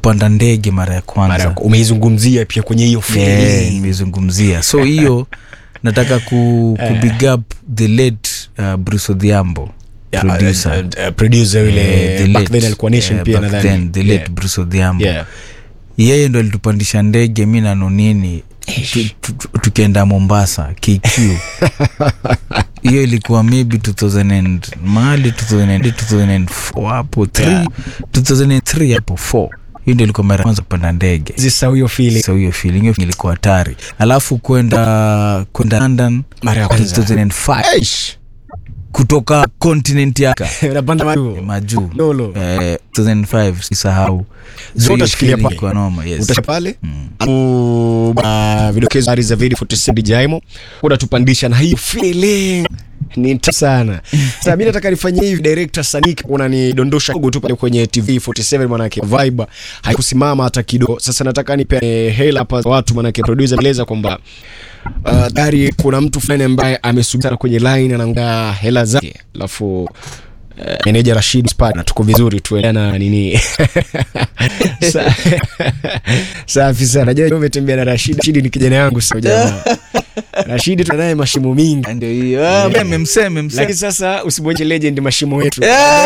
kupanda ndege mara ya Mara ya- kwanza umeizungumzia pia kwenye hiyo Yeah, feeling. nimezungumzia so hiyo nataka ku, ku big up the late uh, bruce odhiambo Yeah, producer. uh, uh, producer yule Eh, the back late, then alikuwa nation eh, pia back nadhani. then, the late Yeah. bruce odhiambo Yeah. yeye ndo alitupandisha ndege mi na nonini tu- tu- tu- tukienda mombasa kq hiyo ilikuwa maybe 2000 and, mahali 2000 2004 hapo 3 Yeah. 2003 hapo 4 hiyo ndio ilikuwa mara ya kwanza kupanda ndege Sasa huyo feeling so hiyo feeling hiyo ilikuwa hatari alafu kwenda kwenda london mara ya kwanza 2005 Eish. kutoka continent ya unapanda majuu majuu lolo eh, 2005 sisahau So hiyo utashikilia feeling pale? ilikuwa noma yes utasha pale Alafu, ba- vidokezo habari za video 47 Jaimo unatupandisha na hiyo feeling ni nta sana sasa mi nataka nifanyie hivi director sanik unanidondosha kidogo tu pale kwenye tv 47 manake vibe haikusimama hata kidogo sasa nataka nipe hela hapa za watu manake producer aeleza kwamba uh, tayari kuna mtu fulani ambaye amesubiri sana kwenye line anaangaa hela zake alafu uh, meneja Rashid Spad na tuko vizuri tuendana na nini Sa- safi sana najua umetembea na Rashid Rashid ni kijana yangu sio jamaa Rashid tunaye mashimo mingi ndio hiyo Ah, meme mseme mseme lakini sasa usibonyeshe legend mashimo yetu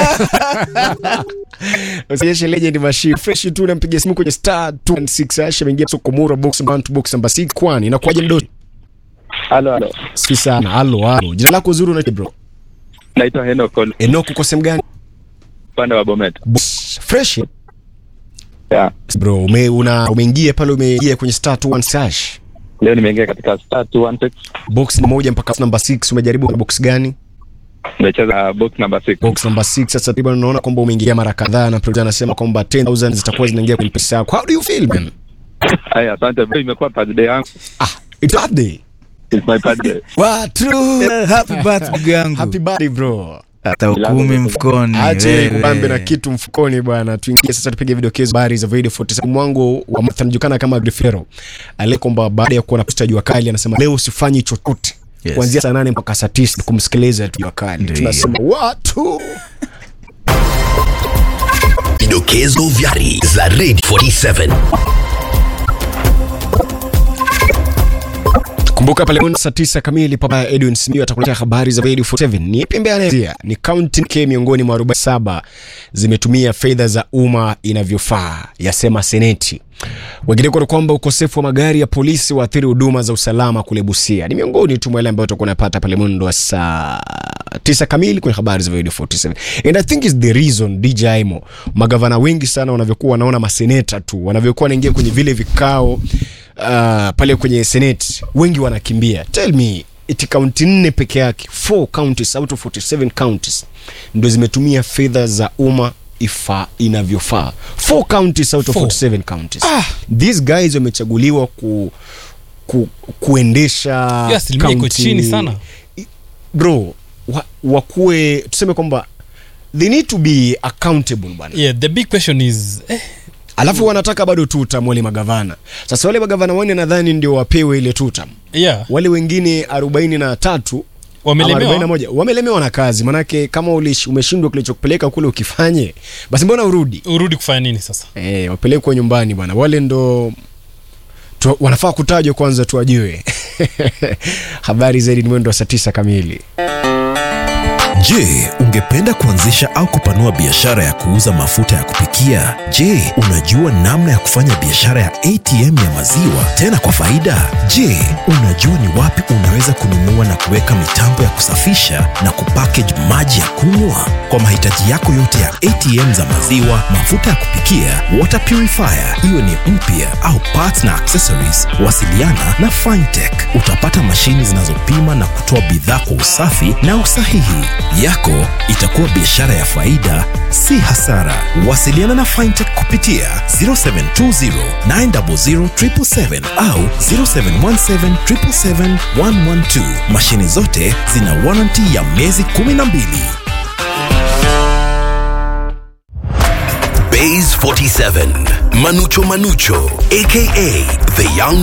usionyeshe legend mashimo fresh tu nampiga simu kwenye star 216 asha ameingia sokomura box one to box number 6 kwani inakuwaje mdoto Halo, halo. safi sana halo halo jina lako zuri unaitwa bro Naitwa Henok Ol- Enoch uko sehemu gani upande wa Bomet. Boss, fresh Yeah. bro ume, una umeingia pale umeingia kwenye star 216 hash Leo nimeingia katika star 216 box moja mpaka number 6 umejaribu box gani nimecheza box number 6. box number 6 sasa takriban unaona kwamba umeingia mara kadhaa na producer anasema kwamba 10000 zitakuwa zinaingia kwenye pesa yako how do you feel man Haya, asante. Leo imekuwa birthday yangu. ah it's birthday It's my birthday. watu happy birthday yangu happy birthday bro hata ukumi mfukoni ache wewe. kubambe na kitu mfukoni bwana tuingie sasa tupige vidokezo habari za video 47 mwangu wa Martha anajulikana kama Grifero ale kwamba baada ya kuona posta jua kali anasema leo usifanyi chochote Yes. kuanzia saa nane mpaka saa tisa kumsikiliza tu jua kali Ndio tunasema watu Vidokezo vya habari za Radio 47. kumbuka pale saa tisa kamili papa Edwin Simiyu atakuletea habari za Radio 47 ni ipi ambaye anaanzia ni county K miongoni mwa 47 zimetumia fedha za umma inavyofaa yasema seneti wengineko ni kwamba ukosefu wa magari ya polisi waathiri huduma za usalama kule Busia ni miongoni tu mwa yale ambayo tutakuwa napata pale mwendo wa saa tisa kamili kwenye habari za Radio 47 and I think is the reason DJ Aimo magavana wengi sana wanavyokuwa wanaona maseneta tu wanavyokuwa wanaingia kwenye vile vikao uh, pale kwenye senate wengi wanakimbia tell me iti kaunti nne peke yake four counties out of 47 counties ndo zimetumia fedha za umma ifa inavyofaa four counties out of Four. 47 counties these guys wamechaguliwa ku, ku, kuendesha Hiyo asilimia iko county- chini sana. bro wa, wakuwe tuseme kwamba they need to be accountable bwana yeah the big question is eh, alafu wanataka bado tutam wale magavana sasa wale magavana wanne nadhani ndio wapewe ile tutam yeah wale wengine 43 wamelemewa ama 41 wamelemewa na kazi manake kama ulish- umeshindwa kilichokupeleka kule ukifanye basi mbona urudi urudi kufanya nini sasa e, wapelekwe nyumbani bwana wale ndo tu, wanafaa kutajwa kwanza tuwajue habari zaidi ni mwendo wa saa tisa kamili Je, ungependa kuanzisha au kupanua biashara ya kuuza mafuta ya kupikia? Je, unajua namna ya kufanya biashara ya ATM ya maziwa tena kwa faida? Je, unajua ni wapi unaweza kununua na kuweka mitambo ya kusafisha na kupackage maji ya kunywa? Kwa mahitaji yako yote ya ATM za maziwa, mafuta ya kupikia, water purifier, iwe ni mpya au parts na accessories, wasiliana na Fintech. Utapata mashini zinazopima na kutoa bidhaa kwa usafi na usahihi. Yako itakuwa biashara ya faida, si hasara. Wasiliana na Fintech kupitia 0720 900 777 au 0717 777 112. Mashini zote zina warranty ya miezi 12. Bays 47 Manucho Manucho aka The Young